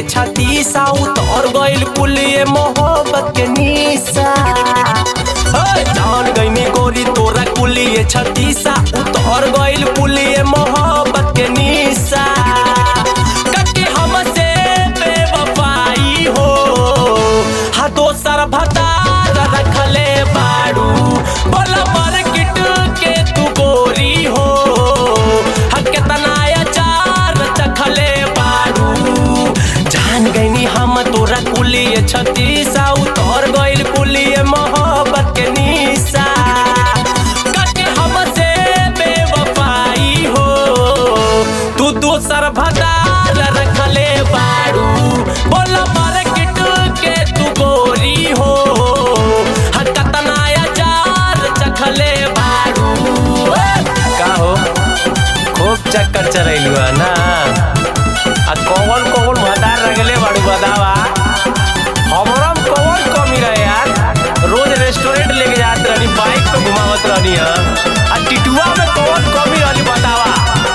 कुलिए छाती सा उतर गइल कुलिए मोहब्बत के निशा ओए, जान गईनी गोरी तोरा कुलिए छाती सा उतर गइल कुलिए मोहब्बत के निशा कटी हमसे बेवफाई हो हा दोसर भतार रखले बाड़ू बोला मार्केट के तू गोरी हो हा केतना अचार चखले बाड़ू जान गईनी हम तोरा कुलिए छतीसा उतर गइल कुलिए मोहब्बत के निशा कटे हमसे बेवफाई हो तू दोसर भतार रखले बाड़ू बोला मार्केट के तू गोरी हो हा कतना अचार चखले बाड़ू का हो खूब चक्कर चरैलू है ना आ कौन कौन भतार रगले बाड़ू बतावा हमरा में कौन कमी रहे यार रोज रेस्टोरेंट लेके जात रहनी बाइक पे घुमावत रहनी है आ टिटुआ में कौन कमी रहनी बतावा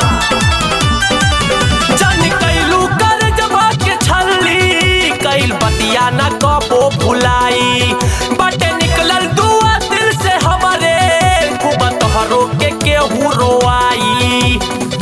जान कैलू कर जबा के छल्ली कैल बतिया न कबो भुलाई बटे निकलल दुआ दिल से हमारे खूब तोहरो के केहू रोआई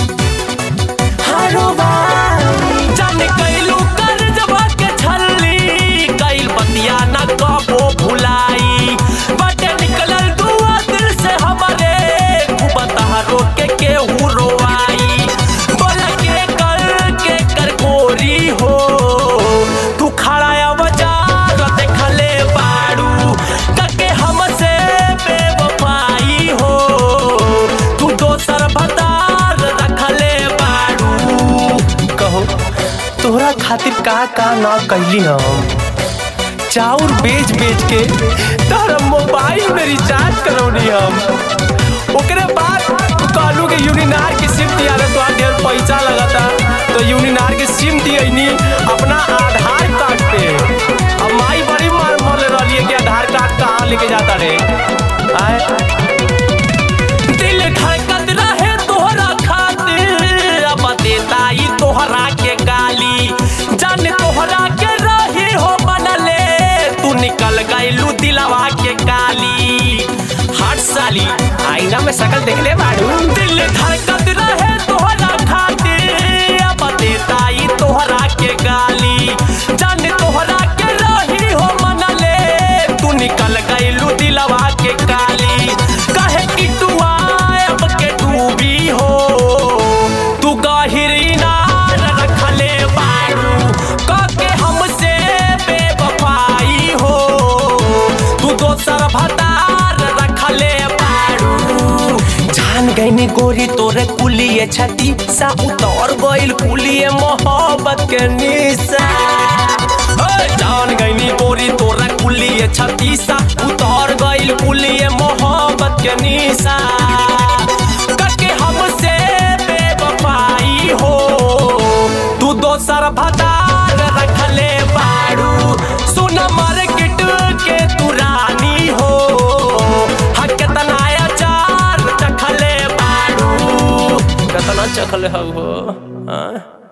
जान कैलू कर जबा के छल्ली कैल बतिया न कबो भुलाई बटे निकलल दुआ दिल से हमारे खूब तोहरो के केहू रोआई बोला के कर के कर गोरी हो तू खड़ा बाजार देखले बाड़ू कके हमसे बेवफाई हो तू दोसर भतार रखले बाड़ू कहो तोहरा खातिर का का ना कैली हम चाउर बेच बेच के तोहरा मोबाइल में रिचार्ज करौनी हम ओकरे बाद तू कहलू कि यूनिनार की सिम दिया तो ढेर पैसा लगता तो यूनिनार की सिम दियनी अपना आधार कार्ड पे अब माई बड़ी मार मरले रहली कि आधार कार्ड कहाँ लेके जाता रे आए दिल धड़कत रहे तोहरा खातिर अब देता ई तोहरा के गाली जान तोहरा के रही हो बनले तू निकल गइलू दिलवा के काली हट साली आईना में शकल देख ले बाड़ू दिल धड़कत रहे तोहरा खातिर अब देता ई तोहरा के गाली जान तोहरा के रही हो मनले तू निकल गइलू दिलवा के काली कहे कि तू अब के डूबी हो तू गहिर इनार रखले बारू कके हमसे बेवफाई हो तू दोसर भतार रखले बारू जान गईनी गोरी तोरे कुलिए छती सा उतर गइल कुलिए मोहब्बत के निशा ओए, जान गईनी गोरी तोरा कुलिए छती सा उतर गइल कुलिए मोहब्बत के निशा कके हमसे बेवफाई हो तू दोसर भतार रखले बाड़ू सुन मार्केट के तू रानी हो हा केतना अचार चखले बाड़ू केतना चखले हो हाँ